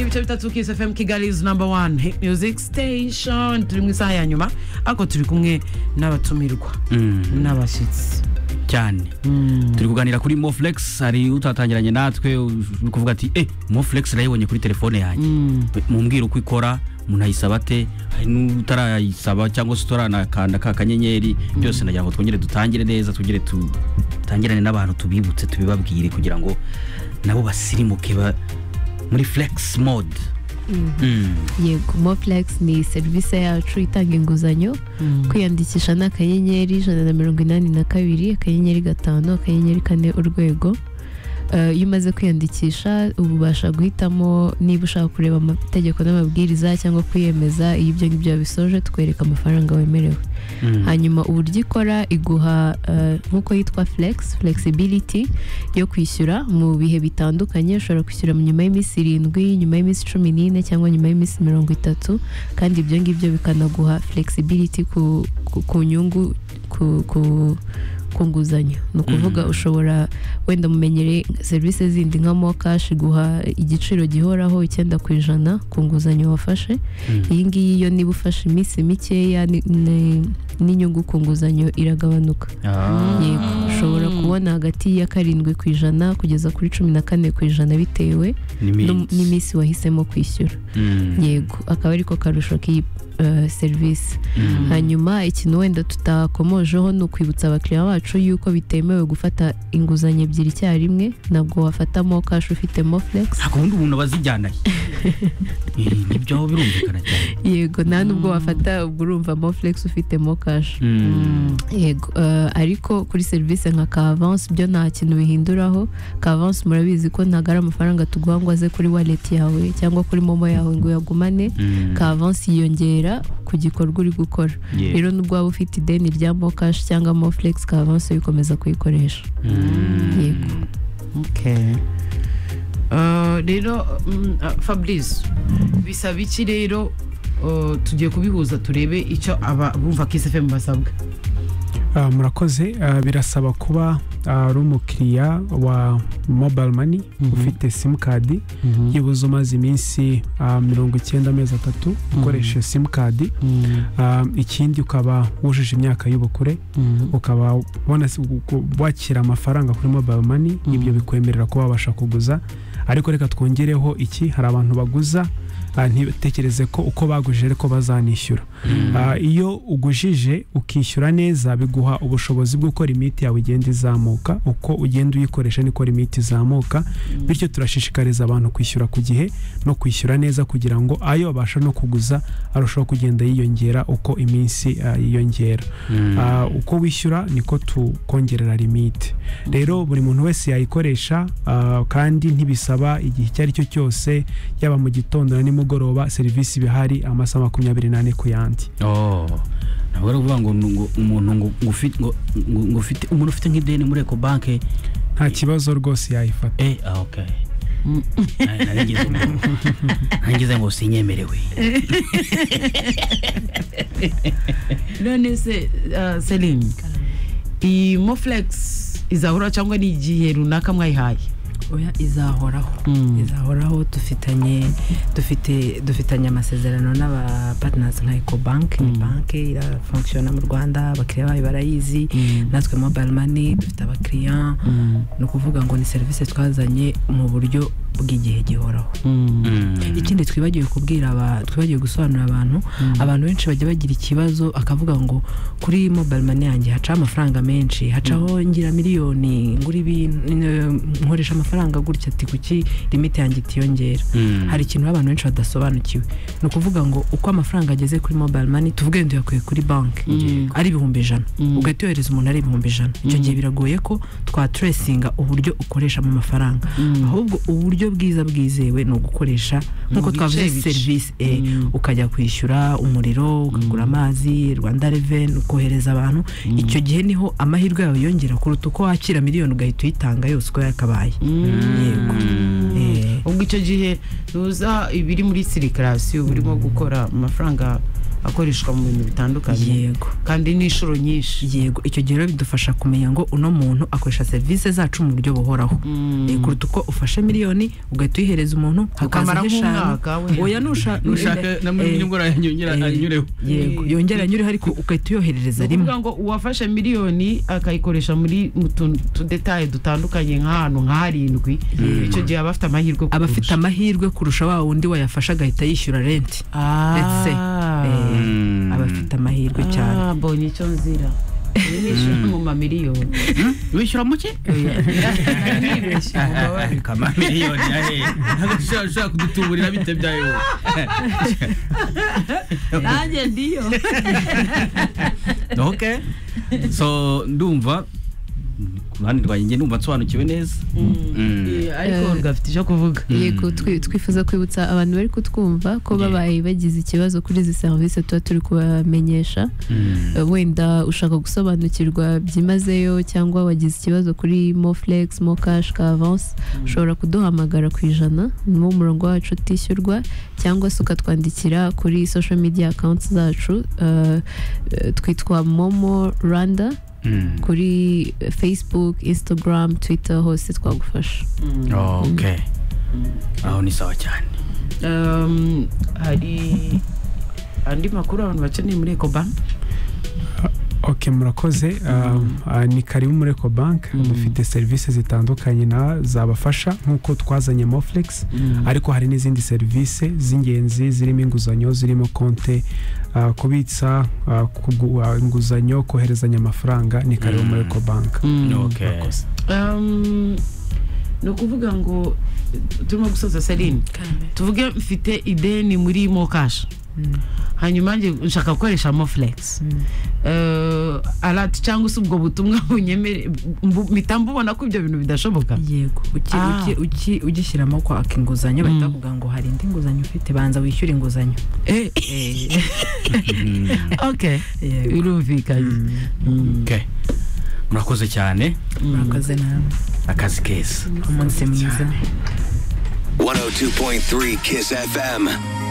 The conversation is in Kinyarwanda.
bice bitatu kisi fm kigali is number one hit music station turi mu isaha ya nyuma ariko turi kumwe n'abatumirwa n'abashyitsi cyane turi kuganira kuri moflex hari utatangiranye natwe uri kuvuga ati eh moflex nayibonye kuri telefone yanjye mumbwira uko ikora umuntu ayisaba ate hari n'utarayisaba cyangwa se utaranakanda ka kanyenyeri byose nagira ngo twongere dutangire neza twongere dutangirane n'abantu tubibutse tubibabwire kugira ngo nabo basirimuke ba- muri flex mode Mm. yego moplex ni serivisi yacu itanga inguzanyo kwiyandikisha ni akanyenyeri ijana na mirongo inani na kabiri akanyenyeri gatanu akanyenyeri kane urwego Eh, iyo umaze kwiyandikisha ubu ubasha guhitamo niba ushaka kureba amategeko n'amabwiriza cyangwa kwiyemeza iyo ibyo ngibyo wabisoje tukwereka amafaranga wemerewe Mm. hanyuma uburyo ikora iguha eh, nk'uko yitwa flex flexibility yo kwishyura mu bihe bitandukanye ushobora kwishyura mu nyuma y'iminsi irindwi nyuma y'iminsi cumi n'ine cyangwa nyuma y'iminsi mirongo itatu kandi ibyo ngibyo bikanaguha flexibility ku, ku, ku nyungu ku, ku ku nguzanyo ni ukuvuga Mhm. ushobora wenda mumenyereye serivisi zindi nka mokash iguha igiciro gihoraho icyenda ku ijana ku nguzanyo wafashe Mm. iyi ngiyi yo niba ufashe iminsi mikeya ni- ni- n'inyungu ku nguzanyo iragabanuka Ah. yego ushobora kubona hagati ya karindwi ku ijana kugeza kuri cumi na kane ku ijana bitewe Ni n'um- minsi. n'iminsi wahisemo kwishyura Mm. yego akaba ariko karusho k'iyi eh, serivisi Mm. hanyuma ikintu wenda tutakomojeho ni ukwibutsa abakiriya bacu yuko bitemewe gufata inguzanyo ebyiri icyarimwe ntabwo wafata mokashi ufite mofulegisi ntabwo ubundi umuntu aba azijyanaye Eh, nibyo aho birumvikana cyane yego nta nubwo wafata ubwo urumva mofulegisi ufite mokashi Mm. yego eh, ariko kuri serivisi nka kavansi byo nta kintu bihinduraho kavansi murabizi ko ntabwo ari amafaranga tuguha ngo aze kuri waleti yawe cyangwa kuri momo yawe ngo uyagumane Mm. kavansi yiyongera ku gikorwa uri gukora Yeah. rero nubwo waba ufite ideni rya mokashi cyangwa mofulegisi kavansi uyikomeza kuyikoresha Mm. yego Okay. Eh, rero mm, ah, fabrice bisaba iki rero eh, tugiye kubihuza turebe icyo aba bumva kisi fm basabwa Ah, murakoze Ah, birasaba kuba ah, ari umukiriya wa mobile money Mhm. ufite simukadi yibuze umaze iminsi ah, mirongo icyenda amezi atatu ukoresheje simukadi Ah, ikindi ukaba wujuje imyaka y'ubukure ukaba wanasi- uku- wakira amafaranga kuri mobile money Mhm. ibyo bikwemerera kuba wabasha kuguza ariko reka twongereho iki hari abantu baguza ah, ntibitekereze ko uko bagujije ariko bazanishyura Mm. Ah, iyo ugujije ukishyura neza biguha ubushobozi bw'uko imiti yawe igenda izamuka uko ugenda uyikoresha niko imiti izamuka bityo turashishikariza abantu kwishyura ku gihe no kwishyura neza kugira ngo ayo babasha no kuguza arushaho kugenda yiyongera uko iminsi ah, yiyongera Mm. Ah, uko wishyura niko tukongerera limite rero buri muntu wese yayikoresha ah, kandi ntibisaba igihe icyo ari cyo cyose yaba mu gitondo na nimugoroba serivisi ibihari amasaha makumyabiri n'ane ku yandi Oh. ntabwo ari ukuvuga ngo ngo umuntu ngo ngo ufi- ngo- ngo- ngo ufite umuntu ufite nk'ideni muri eco banke nta kibazo rwose yayifata eh ah, ok Nari- nari ngize ngo- nari ngize ngo sinyemerewe none se eh, celine iyi moflex izahura cyangwa ni igihe runaka mwayihaye oya izahoraho Mm. izahoraho dufitanye dufite dufitanye amasezerano n'aba partners nka ecobank ni Mm. banki irafunkishona mu rwanda abakiriya bayo barayizi Mm. natwe mobile money dufite abakiriya ni ukuvuga ngo ni serivisi twazanye mu buryo bw'igihe gihoraho Mm. ikindi twibagiwe kubwira aba- twibagiwe gusobanurira abantu abantu benshi bajya bagira ikibazo akavuga ngo kuri mobile money yanjye hacaho amafaranga menshi hacaho ngira miliyoni ngura ibintu n- nkoresha amafaranga gutya ati kuki limite yanjye itiyongera Mm. hari ikintu abantu benshi badasobanukiwe ni ukuvuga ngo uko amafaranga ageze kuri mobile money tuvuge ngo tuyakuye kuri banki Mm. ari ibihumbi ijana Mm. ugahita yohereza umuntu ari ibihumbi ijana icyo gihe biragoye ko twaturesinga uburyo ukoreshamo amafaranga Mm. ahubwo uburyo bwiza bwizewe ni ugukoresha nk'uko Mu bice twavuze bice. serivisi eh, Mm. ukajya kwishyura umuriro ukagura amazi rwanda reveni ukohereza abantu icyo gihe niho amahirwe yawe yongera kuruta uko wakira miliyoni ugahita uyitanga yose uko yakabaye yego Eh, ubwo icyo gihe tuza ibiri muri sirikirasiyo burimo gukora amafaranga akoreshwa mu bintu bitandukanye yego kandi n'inshuro nyinshi yego icyo gihe rero bidufasha kumenya ngo uno muntu akoresha serivisi zacu mu buryo buhoraho Eh, kuruta uko ufashe miliyoni ugahita uyihereza umuntu Ukamaraho hakazaho eshanu umwaka, we. oya nusha nushaka na muri nyungura yongera eh, anyureho yego yongera anyureho ariko ugahita uyoherereza ni rimwe ukuvuga ngo uwafashe miliyoni akayikoresha muri mu tuntu tudetaye dutandukanye nk'ahantu nk'arindwi icyo gihe aba afite amahirwe yo aba afite kukurusha. amahirwe kurusha wa wundi wayafashe agahita yishyura renti Ah. Let's say. Eh, Mm. aba afite amahirwe cyane Ah, mbonye icyo nzira Iyi ni ishuri mu mamiliyoni wishyura muke Nibeshye, mugabane. kamamiliyoni ahe ntabwo ushobora ushobora kudutuburira bite byayo nanjye ndiyo okay so ndumva ku ruhande rwanjye njye ndumva nsobanukiwe neza Mm. Eh, ariko gafite icyo kuvuga yego twi- twifuza kwibutsa abantu bari kutwumva ko babaye bagize ikibazo kuri izi serivisi tuba turi kubamenyesha Mm. Eh, wenda ushaka gusobanukirwa byimazeyo cyangwa wagize ikibazo kuri mofurex mokashi kavansi ushobora kuduhamagara ku ijana ni wo murongo wacu utishyurwa cyangwa se ukatwandikira kuri social media accounts zacu eh, eh, twitwa momo rwanda Mm. kuri facebook instagram twitter hose twagufasha okay aho ni sawa cyane Um, hari andi makuru abantu bakeneye muri ecobank ok murakoze um, ah, ni karibu muri ecobank dufite serivisi zitandukanye na zabafasha nk'uko twazanye moflex ariko hari n'izindi serivisi z'ingenzi zirimo inguzanyo zirimo konte ah, kubitsa ah, kugu- ah, inguzanyo koherezanya amafaranga ni karibu muri ecobank okay Um, ni ukuvuga ngo turimo gusoza serine tuvuge mfite ideni muri mokash hanyuma njye nshaka gukoresha mofurex arati cyangwa se ubwo butumwa bunyemere mbu- mpita mbubona ko ibyo bintu bidashoboka yego uki- Ah. uki- uki- ugishyiramo kwaka inguzanyo bahita Mm. bavuga ngo hari indi nguzanyo ufite banza wishyure inguzanyo Eh, okay Yego. birumvikanye Mm. okay murakoze cyane murakoze namwe akazi keza umunsi mwiza 102.3 Kiss FM.